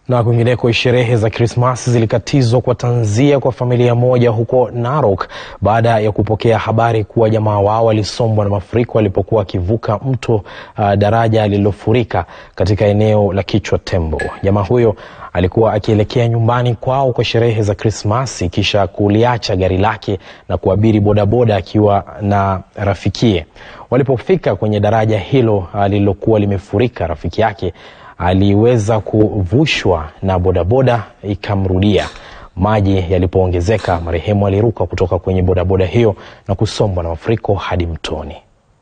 Na kwingineko, sherehe za Krismasi zilikatizwa kwa tanzia kwa familia moja huko Narok baada ya kupokea habari kuwa jamaa wao walisombwa na mafuriko walipokuwa wakivuka mto uh, daraja lililofurika katika eneo la Kichwa Tembo. Jamaa huyo alikuwa akielekea nyumbani kwao kwa sherehe za Krismasi kisha kuliacha gari lake na kuabiri bodaboda akiwa na rafikie. Walipofika kwenye daraja hilo uh, lililokuwa limefurika, rafiki yake aliweza kuvushwa na bodaboda ikamrudia. Maji yalipoongezeka, marehemu aliruka kutoka kwenye bodaboda hiyo na kusombwa na mafuriko hadi mtoni.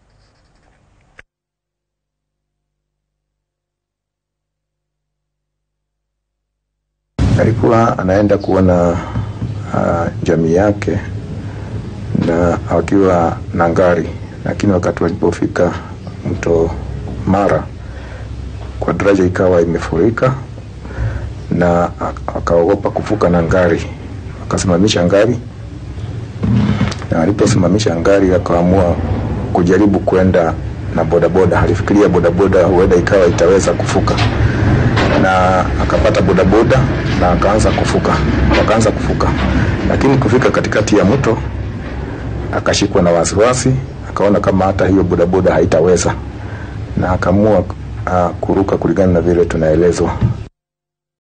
Alikuwa anaenda kuona uh, jamii yake na akiwa na ngari, lakini wakati walipofika mto Mara kwa daraja ikawa imefurika na akaogopa kuvuka na ngari, akasimamisha ngari, na aliposimamisha ngari akaamua kujaribu kwenda na bodaboda. Alifikiria bodaboda huenda ikawa itaweza kufuka, na akapata bodaboda na akaanza kufuka, wakaanza kufuka, lakini kufika katikati ya mto akashikwa na wasiwasi, akaona kama hata hiyo bodaboda haitaweza, na akaamua uh, kuruka kulingana na vile tunaelezwa